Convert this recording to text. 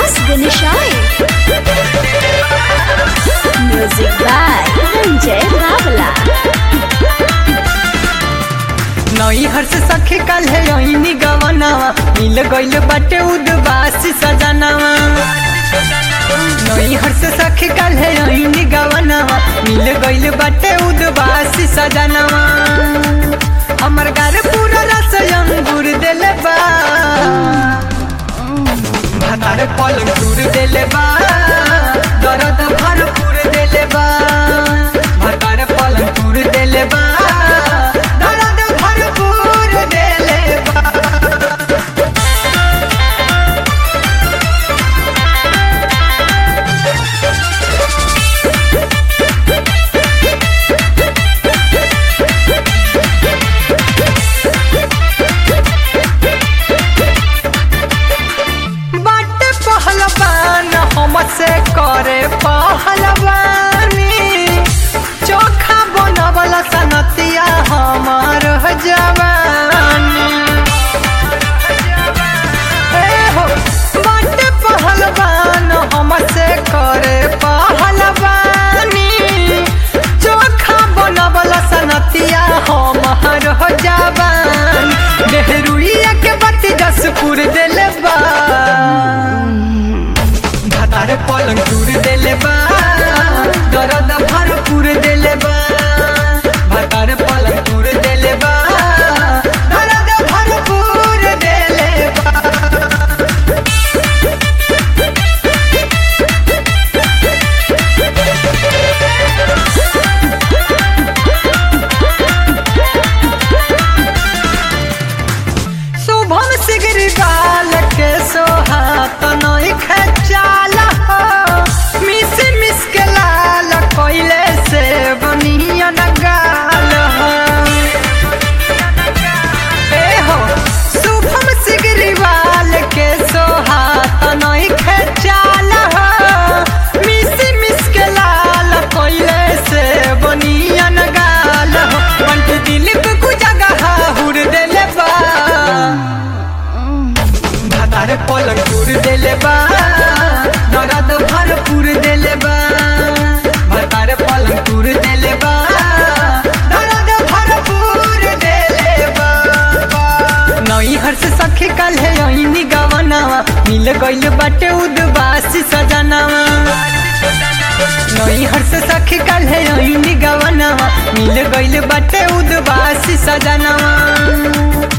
विकास गणेशाय music by Sanjay बावला नई हर्ष सखी कल है यही गवनावा मिल गइल बाटे उदबासी सजनावा नई हर्ष सखी कल है यही गवनावा मिल गइल बाटे उदबासी सजनावा हमर घर पूरा रस अंगूर देले बा भातार पलंग टूर देले बा दर्द भरपूर देले बा भातार पलंग टूर देले बा दर्द भरपूर देले बा बाटे पहलवान हमसे करे पहलवानी चोखा बनवला सनतिया हमार जवानी ए हो बाटे पहलवान हमसे करे पहलवानी चोखा बनवला सनतिया हमार जवान देहरुइया के बत्ती जसपुर देले बा भातार पलंग टूर देले बा दर्द भरपूर देले बा भातार पलंग टूर देले बा दर्द भरपूर देले बा शुभम सिगरी बाल के सोहात नई खचाल हो मिस मिस के लाल कोइले से बनियन गाल हो ए हो शुभम सिगरी बाल के सोहात नई खचाल हो मिस मिस के लाल कोइले से बनियन गाल हो पंच दिल को जगह हुर देले बा भातार पलंग टूर देले बा दर्द भरपूर देले बा भातार पलंग टूर देले बा दर्द भरपूर देले बा नई हर्ष सखी कल है यही गवनावा मिल गइल बाटे उदबासी सजनावा नई हर्ष सखी कल है यही गवनावा मिल गइल बाटे उदबासी सजनावा